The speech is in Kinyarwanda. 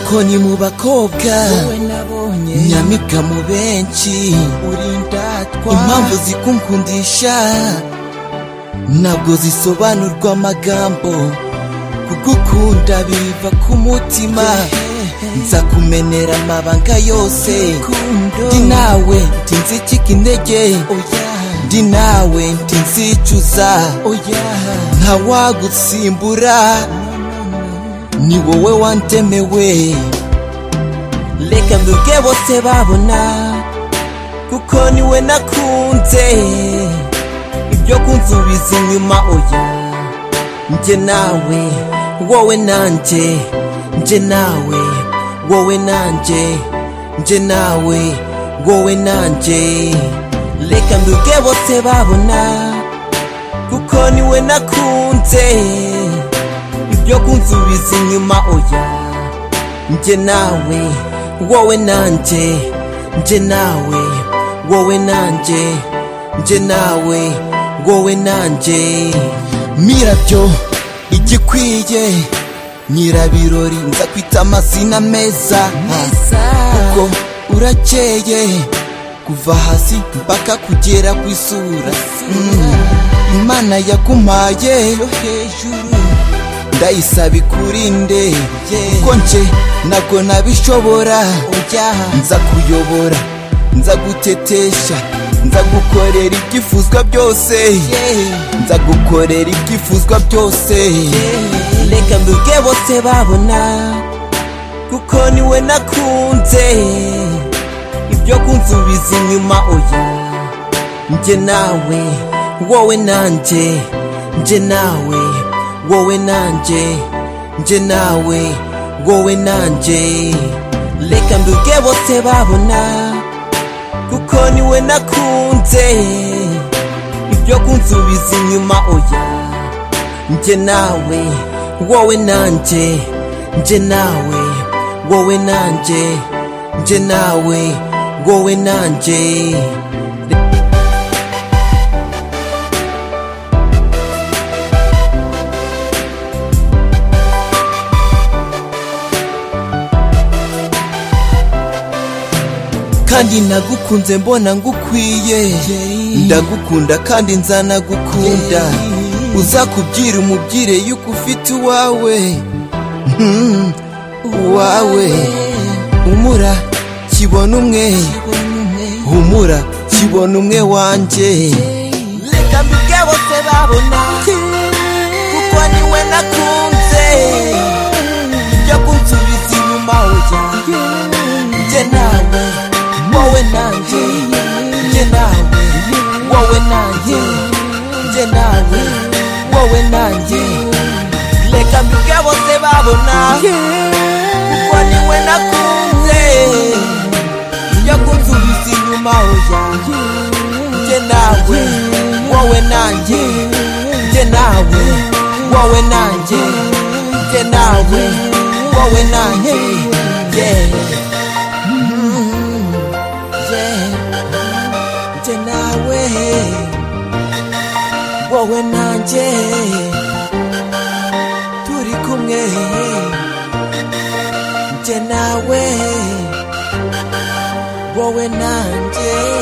ngo ni mu bakobwa wowe nabonye nyamibwa mu benshi uri indatwa impamvu zikunkundisha ntabwo zisobanurwa amagambo kugukunda biva ku mutima nza kumenera amabanga yose Rukundo. ndi nawe ntinzicika intege oya ndi nawe ntinzicuza oya ntawagusimbura ni wowe wandemewe reka mbibwe bose babona kuko niwe nakunze ibyo kunsubiza inyuma oya njye nawe wowe nanjye njye nawe wowe nanjye njye nawe wowe nanjye reka mbibwe bose babona kuko niwe nakunze ibyo kunsubiza inyuma oya njye nawe wowe nanjye njye nawe wowe nanjye njye nawe wowe nanjye mirabyo igikwiye nyirabirori nza kwita amazina meza kuko urakeye kuva hasi mpaka kugera ku isura Mm. imana yakumpaye yo hejuru ndayisaba ikurinde kuko nje ntabwo nabishobora nza kuyobora nza gutetesha nza gukorera ibyifuzwa byose nza gukorera ibyifuzwa byose reka mbibwe bose babona kuko niwe nakunze ibyo kunsubiza inyuma oya njye nawe wowe nanjye njye nawe wowe nanjye njye nawe wowe nanjye reka mbibwe bose babona kuko niwe nakunze ibyo kunsubiza inyuma oya njye nawe wowe nanjye njye nawe wowe nanjye njye nawe wowe nanjye kandi nagukunze mbona ngukwiye ndagukunda kandi nzanagukunda uzakubyira umubwire yuko ufite uwawe Hmm, uwawe humura kibona umwe humura kibona umwe wanjye reka mbibwe bose babona kuko niwe nakunze ibyo kunsubiza inyuma oya njye nawe wowe nanjye njye nawe wowe nanjye njye nawe wowe nanjye reka mbibwe bose babona kuko niwe nakunze ibyo kunsubiza inyuma oya njye nawe wowe nanjye njye nawe wowe nanjye njye nawe wowe nanjye yeah. Mm, yeah. njye nawe wowe nanjye turi kumwe njye nawe wowe nanjye